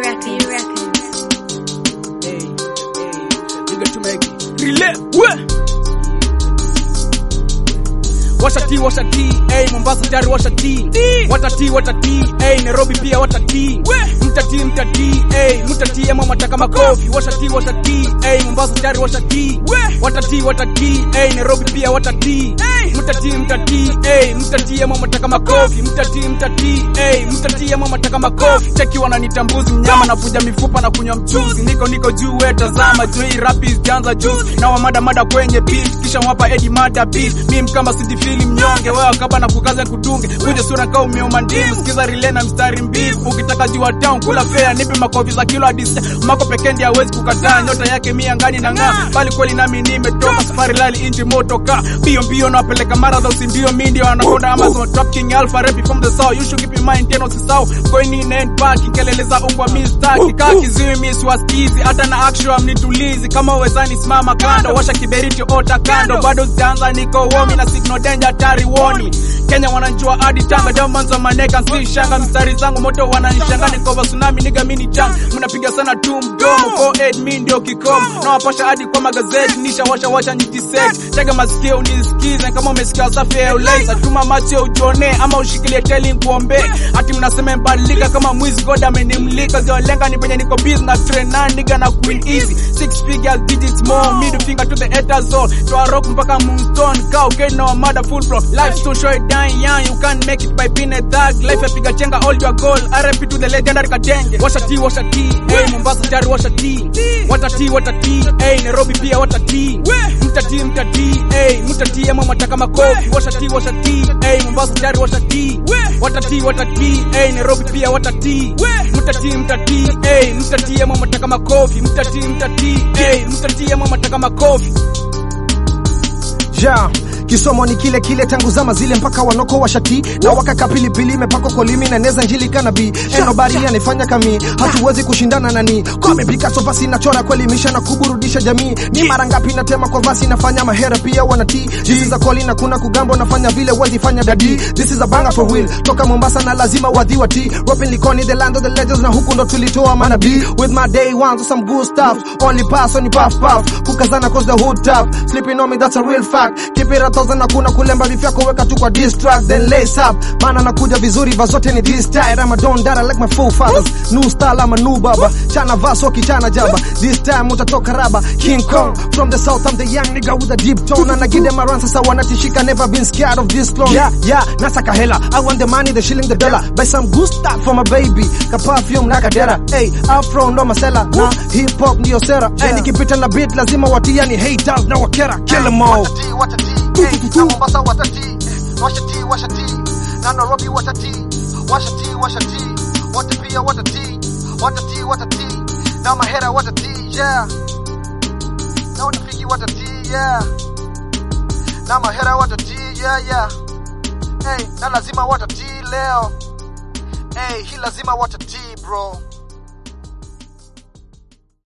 Records. Hey, hey, nigga tumeki relay we washa ti washa ti hey, Mombasa tayari washa ti watati watati hey, Nairobi pia watati mtati mtati hey, mtati ama mataka makofi washa ti washa ti hey, Mombasa tayari washa ti watati watati hey, Nairobi pia watati mtati mtati hey, mtati ama mataka makofi mtati mtati hey, mtati ama mataka makofi cheki wananitambuzi mnyama na vuja mifupa na kunywa mchuzi niko niko juu we tazama juu hii rap zianza juice na wamada mada kwenye beat kisha mwapa edi mada beat mimi kama sijifili mnyonge wewe kaba na kukaza kutunge kuje sura kama umeoma ndimu sikiza rile na mstari mbivu ukitaka jua town kula fair nipe makofi za kilo hadi mako pekee ndiye hawezi kukataa nyota yake mia ngani na ng'aa bali kweli nami nimetoka safari lali inji moto ka mbio mbio nawapeleka marathon si ndio mimi ndio anakonda Amazon Trap King Alpha rap from the south you should keep in mind tena usisahau going in and back kelele za ungwa mistaki kaka kiziwi mimi siwasikizi hata na action mnitulizi kama uwezani simama kando washa kiberiti ota kando bado zitaanza niko womi na signal danger tari woni Kenya wananjua hadi Tanga diamonds on my neck and see shanga mstari zangu moto wananishanga niko kwa tsunami nigga mini chang mnapiga sana tu mdomo 48 mimi ndio kikomo na wapasha hadi kwa magazeti nisha washa washa nyiti set tega masikio unisikize kama umesikia safi ya uleza tuma macho ujione ama ushikilie teli kuombe ati mnasema mbadilika kama mwizi god amenimlika zio lenga ni penye niko busy na train na nigga na queen easy six figures digits more middle finger to the haters zone to a rock mpaka moonstone cow get no mother full flow life too short dying young you can't make it by being a thug life yapiga chenga all your goal RP to the legendary Katenge washa ti washa ti hey Mombasa tayari washa ti watati watati hey Nairobi pia watati mtati mtati hey mtati ama mataka makofi washa ti washa ti hey Mombasa tayari washa ti watati watati hey Nairobi pia watati mtati mtati hey mtati ama mataka makofi mtati mtati hey mtati ama mataka makofi ja kisomo ni kile kile tangu zama zile mpaka wanoko washati na wakaka pilipili imepakwa kolimi na neza njili kanabi enobari anifanya kami hatuwezi kushindana nani kwamepika sofasi nachora kuelimisha na kuburudisha jamii ni mara ngapi natema kwa vasi nafanya mahera pia wanati this is a calling na kuna kugambo nafanya vile wezi fanya dadi this is a banger for real toka Mombasa na lazima wadhiwa ti rapping likoni the land of the legends na huku ndo tulitoa manabii with my day ones or some good stuff only pass on puff puff kukazana cause the hood tough sleeping on me that's a real fact keep it a thousand na kuna kulemba vifyako weka tu kwa diss track then lace up maana nakuja vizuri vazote ni this style I'm a don dada like my forefathers new style I'm a new baba chana vaso kichana jaba this time utatoka raba King Kong from the south I'm the young nigga with a deep tone and I give them a run sasa wanatishika never been scared of this clone yeah yeah nasaka hela I want the money the shilling the dollar buy some good stuff for my baby ka perfume na kadera hey afro ndo masela na hip hop ndio sera hey nikipita na beat lazima watia ni haters na wakera kill them all watati watati hey, na Mombasa watati washati washati na Nairobi watati washati washati wote pia watati watati watati na mahera watati yeah na wanafiki watati yeah na mahera watati yeah yeah hey na lazima watati leo hey hii lazima watati bro